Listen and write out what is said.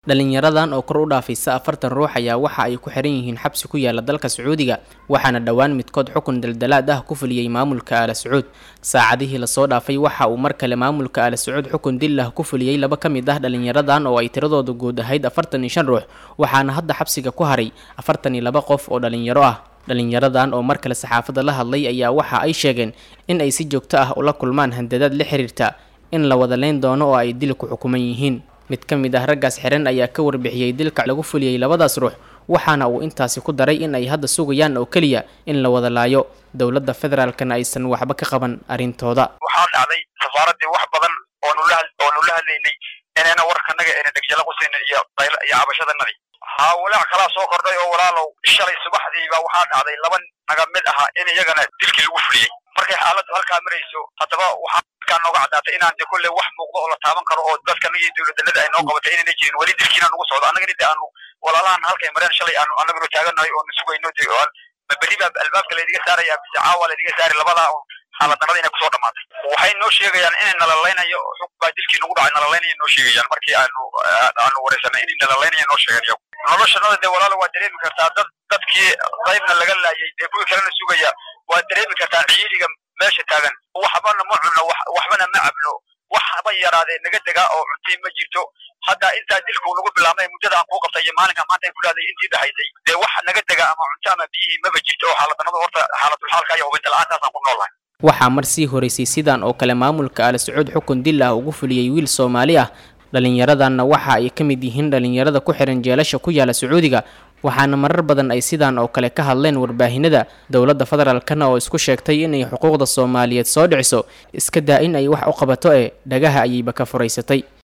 dhalinyaradan oo kor u dhaafaysa afartan ruux ayaa waxa ay ku xiran yihiin xabsi ku yaala dalka sacuudiga waxaana dhowaan midkood xukun daldalaad ah ku fuliyey maamulka aala sacuud saacadihii lasoo dhaafay waxa uu mar kale maamulka aala sacuud xukun dil ah ku fuliyey laba ka mid ah dhalinyaradan oo ay tiradooda guud ahayd afartan iyo shan ruux waxaana hadda xabsiga ku haray afartan iyo laba qof oo dhalinyaro ah dhalinyaradan oo mar kale saxaafadda la hadlay ayaa waxa ay sheegeen in ay si joogto ah ula kulmaan handadaad la xiriirta in la wada leyn doono oo ay dil ku xukuman yihiin mid ka mid ah raggaas xiran ayaa ka warbixiyey dilka lagu fuliyey labadaas ruux waxaana uu intaasi ku daray in ay hadda sugayaan oo keliya in la wada laayo dowladda federaalkana aysan waxba ka qaban arrintooda waxaa dhacday safaaradii wax badan oonu la oonu la hadlaynay inayna warkanaga ayna dhegjala qusayn iyo qayl iyo cabashadanadii haa walaac kalaa soo kordhay oo walaalow shalay subaxdiiba waxaa dhacday laba naga mid ahaa in iyagana dilkii lagu fuliyey markay xaaladdu halkaa marayso haddaba waxaa halkaa nooga caddaatay inaan de kolley wax muuqdo oo la taaban karo oo dadkanaga iyo dowladanada ay noo qabatay inayna jirin weli dilkiina nagu socdo annagana de aanu walaalahan halkay mareen shalay aanu annaguna taaganahay oonu sugayno de ma berri baa albaabka laydiga saaraya bise caawa laydiga saari labadaa xaaladnimada inay kusoo dhamaatay waxay noo sheegayaan inay nalalaynayo xug baa dilkii nagu dhacay nalalaynaya noo sheegayaan markii aanu aanu wareysanay inay nalalaynaya noo sheegeen iyagu noloshanada dee walaalo waa dareemi kartaa dad dadkii qaybna laga laayay dee kuwii kalena sugaya waa dareemi kartaa ciidiga meesha taagan waxbana ma cunno waxbana ma cabno wax haba yaraadee naga degaa oo cuntii ma jirto hadda intaa dilku nagu bilaabmay muddada aan kuu qabtay iyo maalinka maanta ay kulahaday intii dhahaysay dee wax naga degaa ama cunto ama biyihii maba jirto oo xaaladnimada horta xaaladulxaalka iyo hubinta la-aantaasaan ku noolahay waxaa mar sii horeysay sidan oo kale maamulka aala sacuud xukun dil ah ugu fuliyey wiil soomaali ah dhalinyaradanna waxa ay ka mid yihiin dhalinyarada ku xihan jeelasha ku yaala sacuudiga waxaana marar badan ay sidaan oo kale ka hadleen warbaahinada dowladda federaalkana oo isku sheegtay inay xuquuqda soomaaliyeed soo dhiciso iska daa in ay wax u qabato ee dhagaha ayayba ka furaysatay